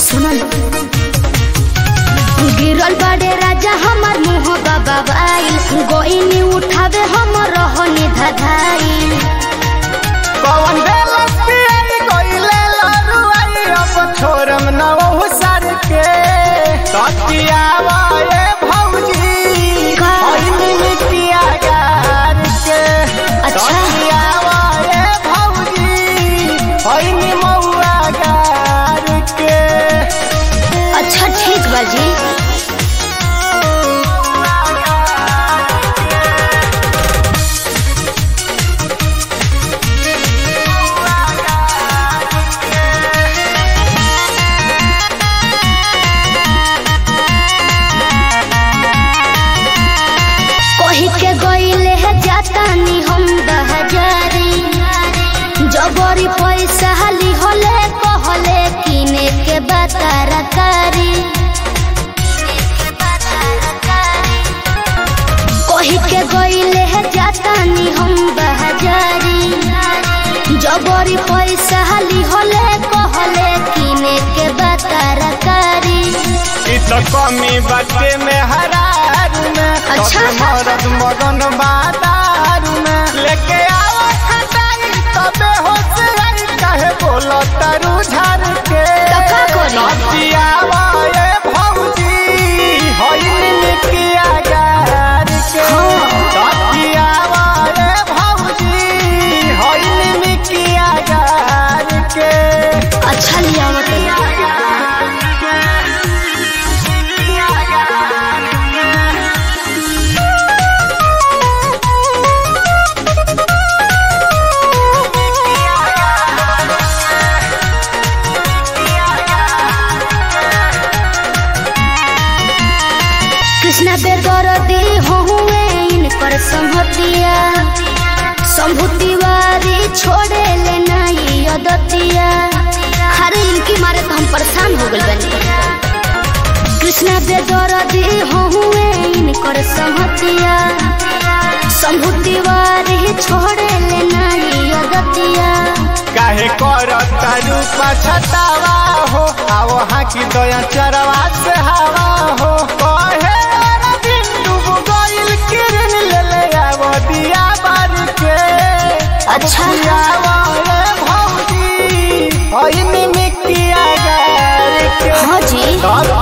सुनल गिरल बड़े राजा हमार मुँह बाबा बाई गोइनी उठावे हम रहनी धधाई कौन बेलस पियाई कोइले लरुआई अब छोरम न ओहु सर के सतियावा ए भौजी का? होइनी मिटिया गार के अच्छा। सतियावा ए भौजी होइनी मौआ गार के अच्छा ठीक बाजी कही के गईले है जातानी हम दहजारी जबरी पैसा हाली होले कहले किने के बतारकारी कही के गईले है जातानी हम दहजारी जबरी पैसा हाली होले कहले किने के बतारकारी इ तो कमी बाटे में हरारू में अच्छा। तोके मरद मगन बादारू में लेके आओ खटाई तबे होश आई काहे बोलो तारू झार के तो का करी? नदियावा ए भौजी होइनी निकिया गार के हाँ। नदियावा ए भौजी होइनी निकिया गार के अच्छा लिया मतलब कृष्णा बेदरदी हुए इनकर संहतिया संभूतिवारी छोड़े ले नहीं अदतिया अरे इनकी मारे तो हम परेशान हो गए बनी कृष्णा बेदरदी हुए इनकर संहतिया संभूतिवारी छोड़े ले नहीं अदतिया काहे करता रूपा छतावा हो आओ हाकी दया चरवा से हवा हो कहे अरे बिंदु गइल किरण ले ले आवो दिया बार के अच्छा। आवो रे भौजी होइनी मिकिया गार के हाँ जी तब